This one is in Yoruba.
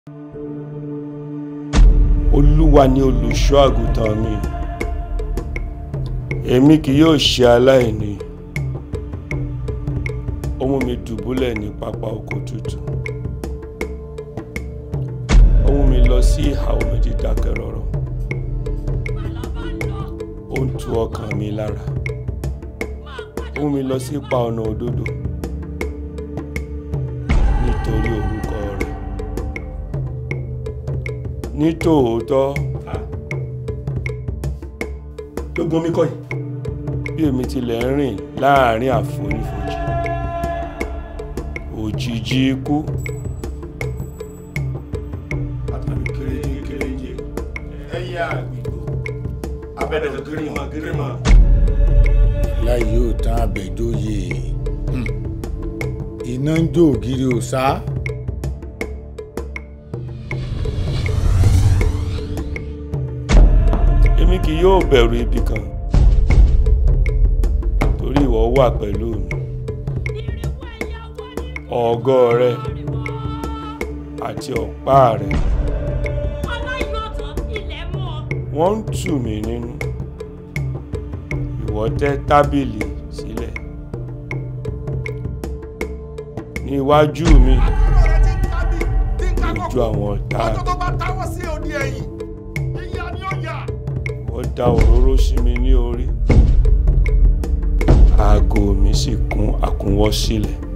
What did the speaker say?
olúwa ni olùṣọ́ àgùntàn mi èmi kì yóò ṣe aláìní ó mú mi dùbúlẹ̀ ní pápá oko tútù ó mú mi lọ sí ìhà omi dídákẹ́ rọ́rọ́ ó ń tu ọkàn mi lára ó mú mi lọ sí ipa ọ̀nà òdodo nítorí orúkọ rẹ̀ nítòótọ́ gbogbo mi kọ́ yìí. bí èmi tilẹ̀ ń rìn láàrin àfonífojì òjìji ikú àtàlù kéréje kéréje ẹyẹ àgbègbè abẹ́rẹ́ gírímà gírímà. láì yóò tán àbẹ̀jóyè Hmm. iná ń jó ògiri òsá èmi kì yóò bẹ̀rù ibi kan torí ìwọ wà pẹ̀lú mi ọ̀gọ́ rẹ àti ọ̀pá rẹ wọ́n ń tù mí nínú ìwọ tẹ́ tábìlì sílẹ̀ ní iwájú mi lójú àwọn ọ̀tá mi. ọjọ́ tó bá táwọ́ sí òdi ẹ̀yìn ìyá ni ó yà. wọ́n da òróró sí mi ní orí aago mi sì kún àkúnwọ́ sílẹ̀